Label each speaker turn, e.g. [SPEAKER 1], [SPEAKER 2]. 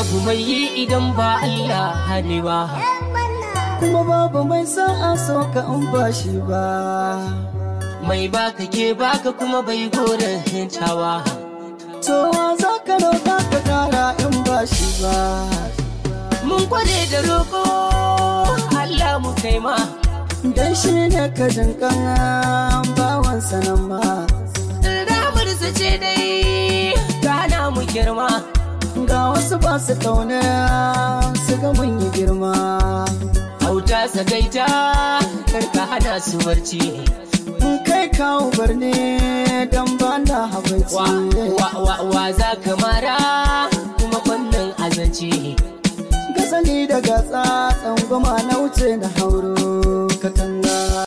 [SPEAKER 1] babu mai yi idan ba Allah ne ba
[SPEAKER 2] kuma babu mai sa'a so ka in ba shi ba
[SPEAKER 1] mai baka ke baka kuma bai goren hintawa
[SPEAKER 2] to za ka roƙa ka kara in ba shi ba
[SPEAKER 1] mun kware da roƙo Allah mu kai ma
[SPEAKER 2] dan shi ne ka jinkan bawan sanan ma
[SPEAKER 1] ramar ce dai gana mu girma
[SPEAKER 2] ga wasu ba su kauna su ga mun yi girma
[SPEAKER 1] auta sagaita karka hana su barci
[SPEAKER 2] in kai kawo birni don ba na
[SPEAKER 1] wa,
[SPEAKER 2] habaici
[SPEAKER 1] wa, wa, wa za ka mara kuma fannin azanci
[SPEAKER 2] gasali da gatsa tsangwama na wuce na hauro katanga